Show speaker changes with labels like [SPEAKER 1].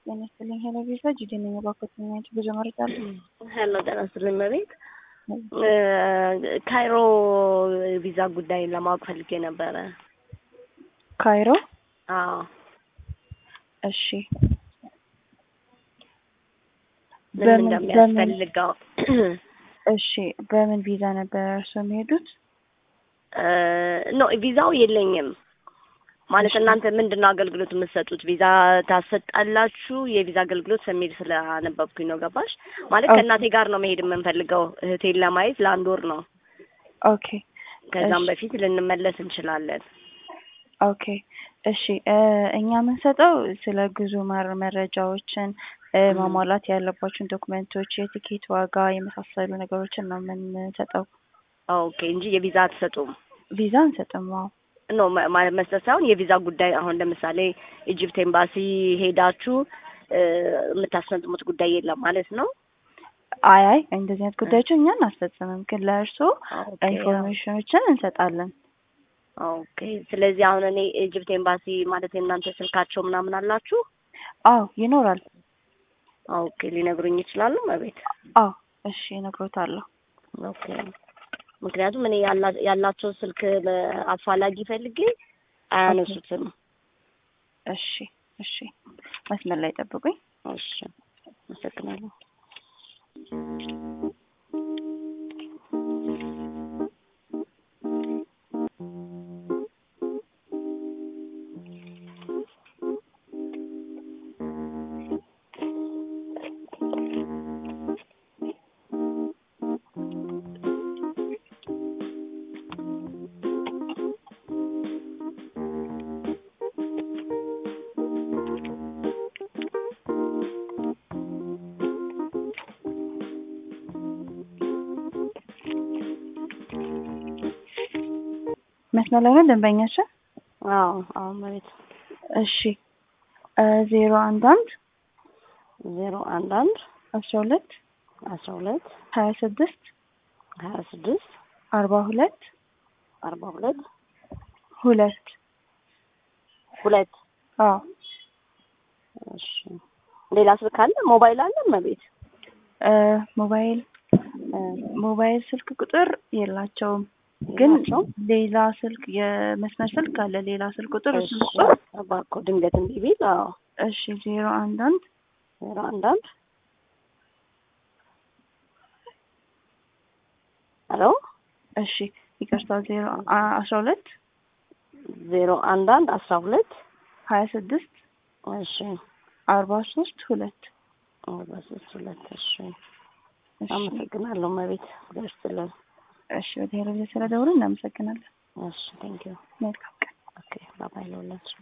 [SPEAKER 1] ጤና ይስጥልኝ። ሄሎ ቪዛ ጂዲ ነኝ። እባክዎትን ናቸው ብዙ መረጃ አለ።
[SPEAKER 2] ሄሎ ጤና ይስጥልኝ መቤት ካይሮ ቪዛ ጉዳይ ለማወቅ ፈልጌ ነበረ።
[SPEAKER 1] ካይሮ?
[SPEAKER 2] አዎ
[SPEAKER 1] እሺ።
[SPEAKER 2] ምን
[SPEAKER 1] በምን-
[SPEAKER 2] እንደሚያስፈልገው
[SPEAKER 1] እሺ፣ በምን ቪዛ ነበር እርስዎ የሚሄዱት?
[SPEAKER 2] ኖ ቪዛው የለኝም ማለት
[SPEAKER 1] እሺ።
[SPEAKER 2] እናንተ ምንድን ነው አገልግሎት የምትሰጡት? ቪዛ ታሰጣላችሁ? የቪዛ አገልግሎት ስሜል ስላነበብኩኝ ነው። ገባሽ? ማለት
[SPEAKER 1] ኦኬ።
[SPEAKER 2] ከእናቴ ጋር ነው መሄድ የምንፈልገው እህቴን ለማየት ለአንድ ወር ነው።
[SPEAKER 1] ኦኬ
[SPEAKER 2] ከዛም
[SPEAKER 1] እሺ።
[SPEAKER 2] በፊት ልንመለስ እንችላለን።
[SPEAKER 1] ኦኬ እሺ እ እኛ የምንሰጠው ስለ ጉዞ መር መረጃዎችን እ
[SPEAKER 2] ም።
[SPEAKER 1] ማሟላት ያለባቸውን ዶክመንቶች፣ የቲኬት ዋጋ የመሳሰሉ ነገሮችን ነው የምንሰጠው።
[SPEAKER 2] ኦኬ እንጂ የቪዛ አትሰጡም?
[SPEAKER 1] ቪዛ አንሰጥም። አዎ
[SPEAKER 2] ኖ ማ- ማ- መስጠት ሳይሆን የቪዛ ጉዳይ አሁን ለምሳሌ ኢጅፕት ኤምባሲ ሄዳችሁ እ የምታስፈጽሙት ጉዳይ የለም ማለት ነው።
[SPEAKER 1] አይ አይ እንደዚህ አይነት ጉዳዮችን እኛ አናስፈጽምም፣ ግን ለእርስዎ
[SPEAKER 2] ኦኬ
[SPEAKER 1] ኢንፎርሜሽኖችን እንሰጣለን።
[SPEAKER 2] ኦኬ። ስለዚህ አሁን እኔ ኢጅፕት ኤምባሲ ማለት የእናንተ ስልካቸው ምናምን አላችሁ?
[SPEAKER 1] አዎ ይኖራል።
[SPEAKER 2] ኦኬ ሊነግሩኝ ይችላሉ መቤት?
[SPEAKER 1] አዎ እሺ እነግሮታለሁ።
[SPEAKER 2] ኦኬ። ምክንያቱም እኔ ያላ- ያላቸው ስልክ አፋላጊ ፈልጌ አያነሱትም።
[SPEAKER 1] እሺ እሺ መስመር ላይ ጠብቁኝ።
[SPEAKER 2] እሺ አመሰግናለሁ።
[SPEAKER 1] መስመር ላይ ነው ደንበኛችን?
[SPEAKER 2] አዎ አዎ መቤት
[SPEAKER 1] እሺ እ ዜሮ አንድ አንድ
[SPEAKER 2] ዜሮ አንድ አንድ
[SPEAKER 1] አስራ ሁለት
[SPEAKER 2] አስራ ሁለት
[SPEAKER 1] ሀያ ስድስት
[SPEAKER 2] ሀያ ስድስት
[SPEAKER 1] አርባ ሁለት
[SPEAKER 2] አርባ ሁለት
[SPEAKER 1] ሁለት
[SPEAKER 2] ሁለት
[SPEAKER 1] አዎ
[SPEAKER 2] እሺ ሌላ ስልክ አለ? ሞባይል አለ መቤት?
[SPEAKER 1] እ ሞባይል እ ሞባይል ስልክ ቁጥር የላቸውም፣ ግን
[SPEAKER 2] የላቸውም?
[SPEAKER 1] ሌላ ስልክ የመስመር ስልክ አለ። ሌላ ስልክ ቁጥር እሱ
[SPEAKER 2] እሺ እባክዎ ድንገት እምቢ ቢል አዎ
[SPEAKER 1] እሺ ዜሮ አንድ አንድ
[SPEAKER 2] ዜሮ አንድ አንድ ሄሎ
[SPEAKER 1] እሺ ይቅርታ ዜሮ አ- አስራ ሁለት
[SPEAKER 2] ዜሮ አንድ አንድ አስራ ሁለት
[SPEAKER 1] ሀያ ስድስት
[SPEAKER 2] እሺ
[SPEAKER 1] አርባ ሶስት ሁለት
[SPEAKER 2] አርባ ሶስት ሁለት እሺ
[SPEAKER 1] እሺ
[SPEAKER 2] አመሰግናለሁ መቤት ደርስልን
[SPEAKER 1] እሺ ወደ ሄሮ ስለደውሉ እናመሰግናለን።
[SPEAKER 2] እሺ ቴንኪዩ
[SPEAKER 1] መልካም ቀን።
[SPEAKER 2] ኦኬ ባባይ ለሁላችሁ